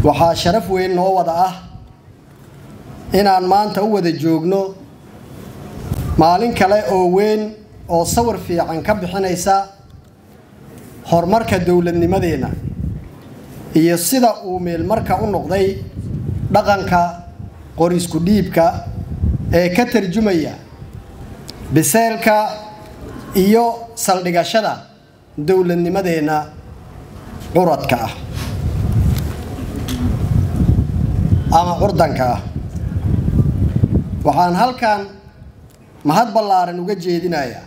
waxaa sharaf weyn noo wada ah inaan maanta u wada joogno maalin kale oo weyn oo sawir fiican ka bixinaysa horumarka dowladnimadeenna iyo sida uu meelmarka u noqday dhaqanka qorisku dhiibka ee ka tarjumaya biseelka iyo saldhigashada dowladnimadeenna curadka ah ama curdanka ah waxaan halkan mahad ballaaran uga jeedinayaa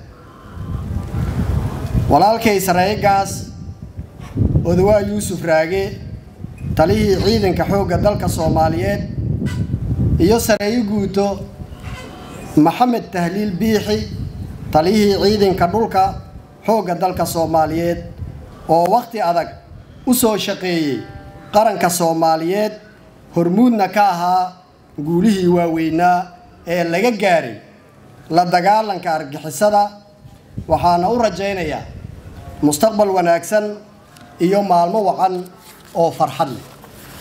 walaalkay sareegaas odawaa yuusuf raage talihii ciidanka xoogga dalka soomaaliyeed iyo sareeyo guuto maxamed tahliil biixi talihii ciidanka dhulka xoogga dalka soomaaliyeed oo wakhti adag u soo shaqeeyey qaranka soomaaliyeed hormuudna ka ahaa guulihii waaweynaa ee laga gaaray la dagaalanka argixisada waxaana u rajaynayaa mustaqbal wanaagsan iyo maalmo wacan oo farxad leh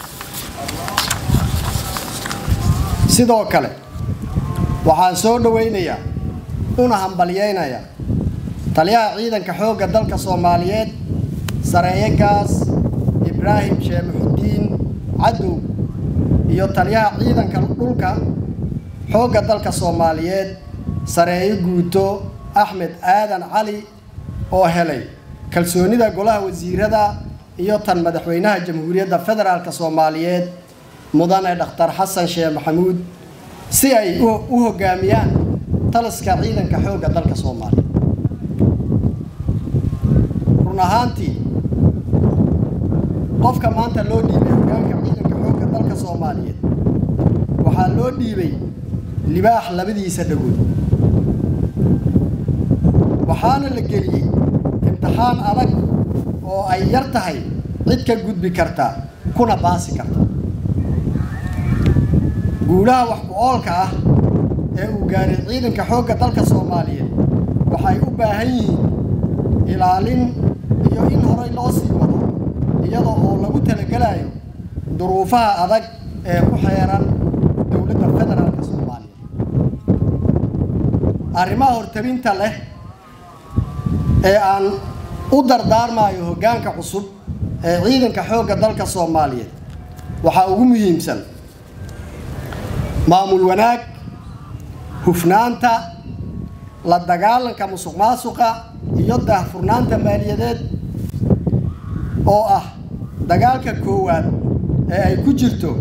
sidoo kale waxaan soo dhowaynayaa una hambalyaynayaa taliyaha ciidanka xoogga dalka soomaaliyeed sareeye gaas ibraahim sheemaxudiin cadow iyo taliyaha ciidanka dhulka xoogga dalka soomaaliyeed sareeyo guuto axmed aadan cali oo helay kalsoonida golaha wasiirada iyo tan madaxweynaha jamhuuriyadda federaalk soomaaliyeed mudane dhakhtar xasan sheekh maxamuud si ay u hoggaamiyaan taliska ciidanka xoogga dalka soomaaliyeed run ahaantii qofka maanta loo dhiibay hoggaanka ciidanka xoogga dalka soomaaliyeed waxaa loo dhiibay libaax labadiisa dhagood waxaana la geliyey imtixaan adag oo ay yar tahay cid ka gudbi karta kuna baasi karta guulaha wax ku-oolka ah ee uu gaaray ciidanka xoogga dalka soomaaliyeed waxay u baahan yihiin ilaalin iyo in horay loo sii wado iyadoo oo lagu talagelayo duruufaha adag ee ku xeeran dowladda federaalk soomaaliya arrimaha hortabinta leh ee aan u dardaarmayo hoggaanka cusub ee ciidanka xoogga dalka soomaaliyeed waxaa ugu muhiimsan maamul wanaag hufnaanta la dagaalanka musuq maasuqa iyo daahfurnaanta maaliyadeed oo ah dagaalka koowaad ee ay ku jirto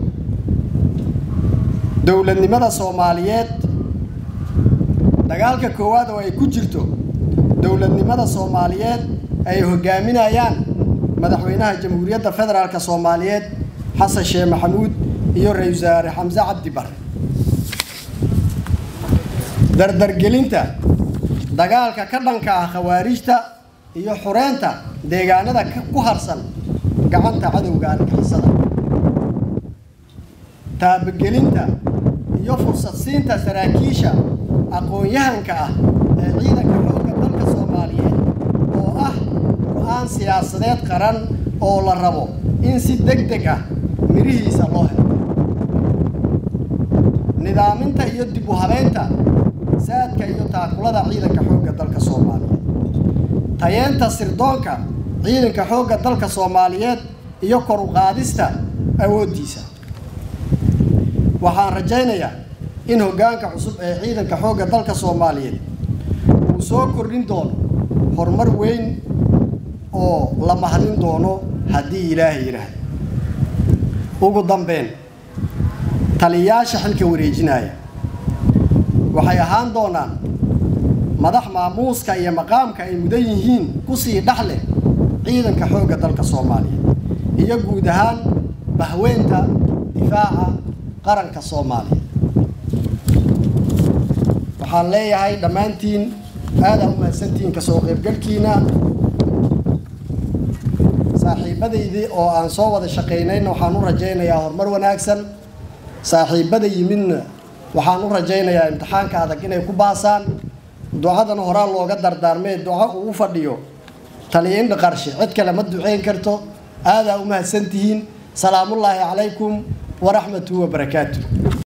dowladnimada soomaaliyeed dagaalka koowaad oo ay ku jirto dowladnimada soomaaliyeed ay hoggaaminayaan madaxweynaha jamhuuriyadda federaalk soomaaliyeed xasan sheekh maxamuud iyo ra-isul wasaare xamse cabdi bare dardargelinta dagaalka ka dhanka ah khawaarijta iyo xureynta deegaanada ku harsan gacanta cadowga argixisada taabagelinta iyo fursad siinta saraakiisha aqoon-yahanka ah ee ciidanka xoogga dalka soomaaliyeed oo ah go-aan siyaasadeed qaran oo la rabo in si deg deg ah mirihiisa loo helo nidaaminta iyo dib u habeynta saadka iyo taakulada ciidanka xoogga dalka soomaaliyeed tayeenta sirdoonka ciidanka xoogga dalka soomaaliyeed iyo kor u qaadista awooddiisa waxaan rajaynayaa in hoggaanka cusub ee ciidanka xoogga dalka soomaaliyeed uu soo kordhin doono horumar weyn oo la mahadin doono haddii ilaahay yidhaahdo ugu dambeyn taliyayaasha xilka wareejinaya waxay ahaan doonaan madax maamuuska iyo maqaamka ay mudan yihiin kusii dhexleh ciidanka xoogga dalka soomaaliyeed iyo guud ahaan bahweynta difaaca qaranka soomaaliya waxaan leeyahay dhammaantiin aadaan u mahadsantihiin kasoo qaybgalkiina saaxiibadaydii oo aan soo wada shaqaynayna waxaan u rajaynayaa horumar wanaagsan saaxiibada yimidna waxaan u rajaynayaa imtixaanka adag inay ku baasaan ducadan horaa looga dardaarmee duco uu fadhiyo taliya indha qarshe cid kale ma duceyn karto aadaa u mahadsantihiin salaamullaahi calaykum waraxmatuhu wabarakaatu